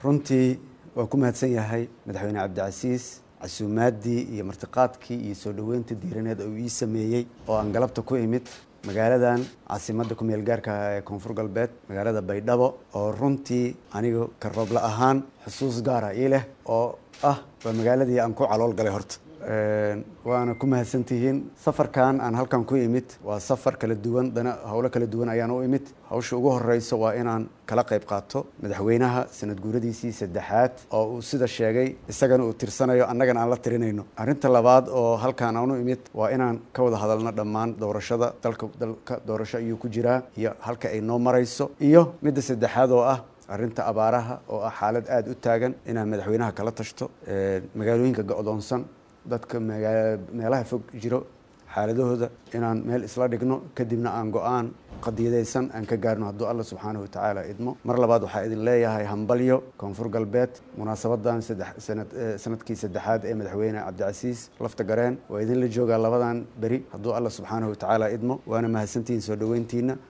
runtii waa ku mahadsan yahay madaxweyne cabdicasiis casuumaaddii iyo martiqaadkii iyo soo dhoweynta diiraneed uu ii sameeyey oo aan galabta ku imid magaaladan caasimadda ku meel gaarka ah ee koonfur galbeed magaalada baydhabo oo runtii aniga ka roobla ahaan xusuus gaara ii leh oo ah waa magaaladii aan ku calool galay horta waana ku mahadsantihiin safarkan aan halkan ku imid waa safar kala duwan dana howlo kala duwan ayaan u imid hawsha ugu horeyso waa inaan kala qayb qaato madaxweynaha sanad guuradiisii saddexaad oo uu sida sheegay isagana uu tirsanayo annagana aan la tirinayno arrinta labaad oo halkan aan u imid waa inaan ka wada hadalno dhammaan doorashada dalka dalka doorasho ayuu ku jiraa iyo halka ay noo marayso iyo midda saddexaad oo ah arrinta abaaraha oo ah xaalad aada u taagan inaan madaxweynaha kala tashto magaalooyinka go-doonsan dadka meelaha fog jiro xaaladahooda inaan meel isla dhigno kadibna aan go-aan qadiyadaysan aan ka gaarno hadduu alla subxaanahu watacaala idmo mar labaad waxaa idin leeyahay hambalyo koonfur galbeed munaasabadan sanadkii saddexaad ee madaxweyne cabdicasiis lafta gareen waa idinla joogaa labadan beri hadduu alla subxaanahu watacaala idmo waana mahadsantihiin soo dhoweyntiina